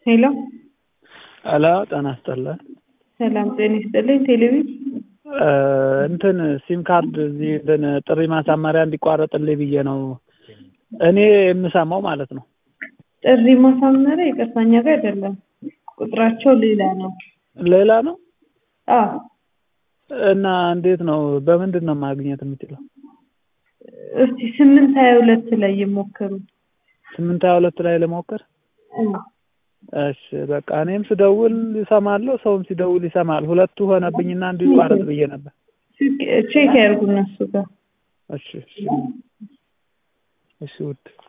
ሄሎ ሄሎ ጤና ይስጥልን። ሰላም ጤና ይስጥልኝ። ቴሌቪዥን እንትን ሲም ካርድ እዚህ እንትን ጥሪ ማሳመሪያ እንዲቋረጥልኝ ብዬ ነው እኔ የምሰማው ማለት ነው። ጥሪ ማሳመሪያ ይቅርታ እኛ ጋር አይደለም፣ ቁጥራቸው ሌላ ነው። ሌላ ነው አዎ እና እንዴት ነው በምንድን ነው ማግኘት የምችለው? እስቲ ስምንት ሀያ ሁለት ላይ ይሞክሩ። ስምንት ሀያ ሁለት ላይ ልሞክር። እሺ በቃ እኔም ስደውል ይሰማለሁ፣ ሰውም ሲደውል ይሰማል። ሁለቱ ሆነብኝና እንዲቋረጥ ብዬ ነበር። ቼክ ያርጉ እነሱ ጋር እሺ እሺ እሺ ውድ